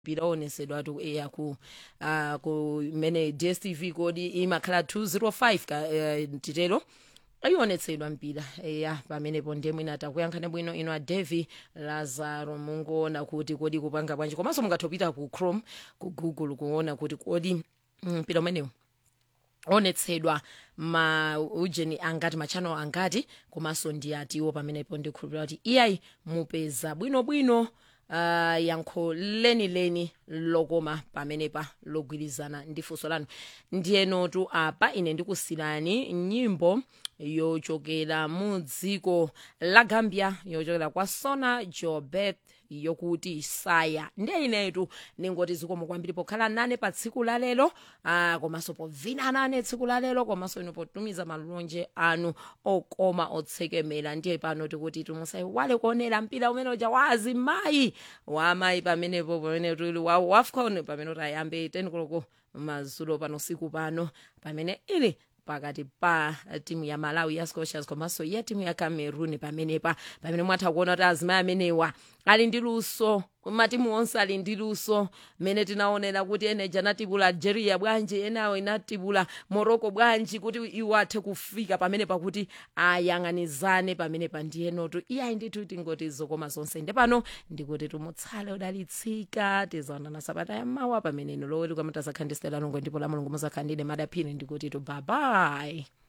mpira onesedwa tu eya ku uh, kumene dstv kodi imakhala 205 ka uh, titero ayionetsedwa mpira eya pamenepo ndiye mwina takuyankhani bwino ino a devi lazaro mungoona kuti kodi kupanga bwanji komanso mungathopita ku chrome ku google kuona kuti kodi mpira umenewu onetsedwa ma ujeni angati machannel angati komanso ndi atiwo pamenepo ndikhulupirira kuti iyayi mupeza bwinobwino uh, yankho lenileni lokoma pamenepa logwirizana ndi funso lanu ndiyenotu apa ine ndikusirani nyimbo yochokera mu dziko la gambia yochokera kwa sona jobeth yokuti saya ndiye inetu ningoti zikomo kwambiri pokhala nane pa tsiku la lero ah, komanso povina nane tsiku la lero komanso ino potumiza malonje anu okoma otsekemera ndiye pano tikuti tumusayiwale kuonera mpira umene uja wa azimayi wa amayi pamenepo pamene tuli wa wafcon pamene tayambe tenikoloko mazulo pano siku pano pamene ili pakati pa timu ya malawi ya scotias komanso ya timu ya cameroon pamenepa pamene mwatha kuona kuti azimayi amenewa ali ndi luso matimu onse ali ndi luso mmene tinaonera kuti eneja anatibula algeria bwanji enawo inatibula morocco bwanji kuti iwo athe kufika pamene pakuti ayang'anizane pamene pa ndiyenotu iyayi ndithu tingoti zokoma zonse nde pano ndikuti tumutsale udalitsika tizaonana sabata yammawa pamene ino loweri kwamata zakhandisira longwe ndipo la mulungu muzakhandine madaphiri ndikuti tu babayi